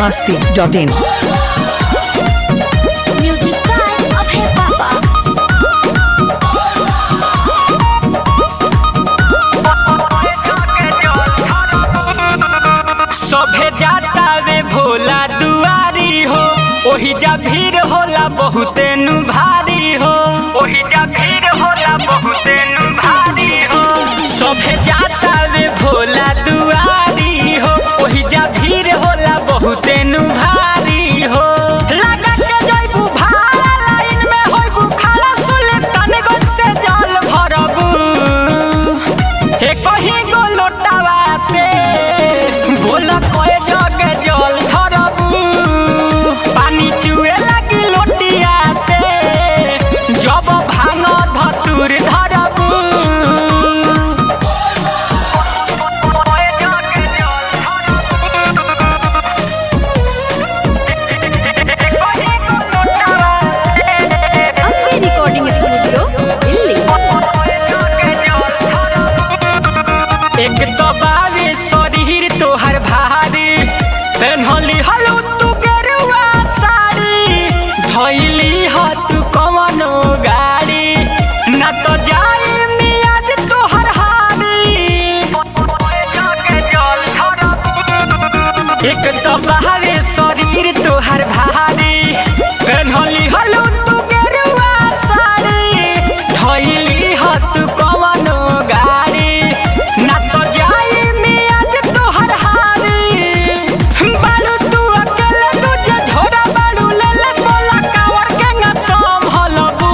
masti.in. Music by Abhay Papa. सभे जाता वे भोला दुआरी हो ओही जा भीड़ होला बहुते नु भारी हो ओही जा भीड़ होला बहुते नु भारी हो सभे जाता वे भोला दुआरी हो ओही जा भीड़ होला बहुते नु भारी हो लगा के जइबू भाड़ा लाइन में होइबू खाला सुल्तानगंज से जल भरबू हे कहीं गो लोटावा से बोल कोए जगे जल धरबू पानी चुए लगी लोटिया से जब भांग धतुर धरबू कोए जगे जल कहीं गो लोटावा Abhay Recording Studio, Delhi. एक तो बावे शरीर तोहर भारी पेन्हली हलू तू गेरुआ साड़ी धैली ह तू कवनो गाड़ी न तो जाई मियाज तोहर हारी एक तो बावे शरीर तोहर भारी पेन्हली हलू तू गेरुआ साड़ी धैली ह तू कवनो गाड़ी ना तो जाई मियाज तोहर हारी बालू तू अकेले तुझे झोरा बालू ले ले बोला कावर के ना संभलबू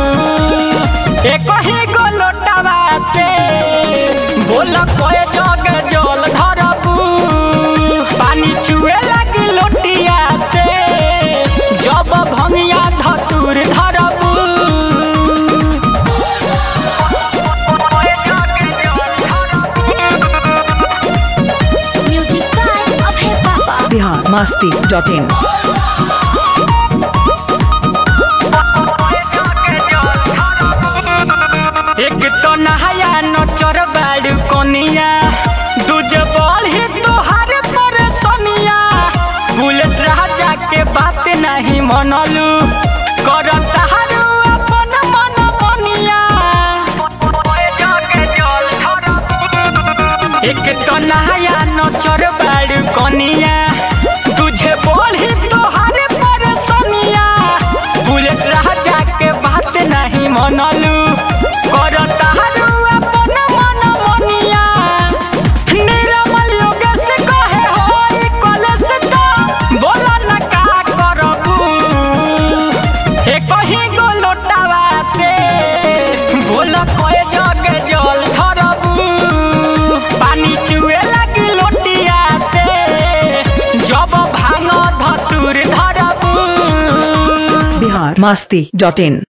एक ही गो लोटावा से बोला कोए जग जल धरबू पानी चुए लगी लोटिया से जब भंगिया धतुर धरबू Music by Abhay Papa. Bihar masti.in. एक तो नहाया नचर बाड़ू कोनिया दूजे बढ़ी तोहार परेशानिया बुलेट राजा के बात नहीं मनलू कर तारू अपन मन मनिया एक तो नहाया नचर बाड़ू कोनिया तुझे बढ़ी तोहार परेशानिया बुलेट राजा के बात नहीं मनलू कर तारू अपन मन मनिया निरमल योगेश कहे होई कलेश तो बोला न का करबू हे कहीं गो लोटावा से बोला कोए जगे जल धरबू पानी चुए लगी लोटिया से जब भांग धतुर धरबू Bihar masti.in.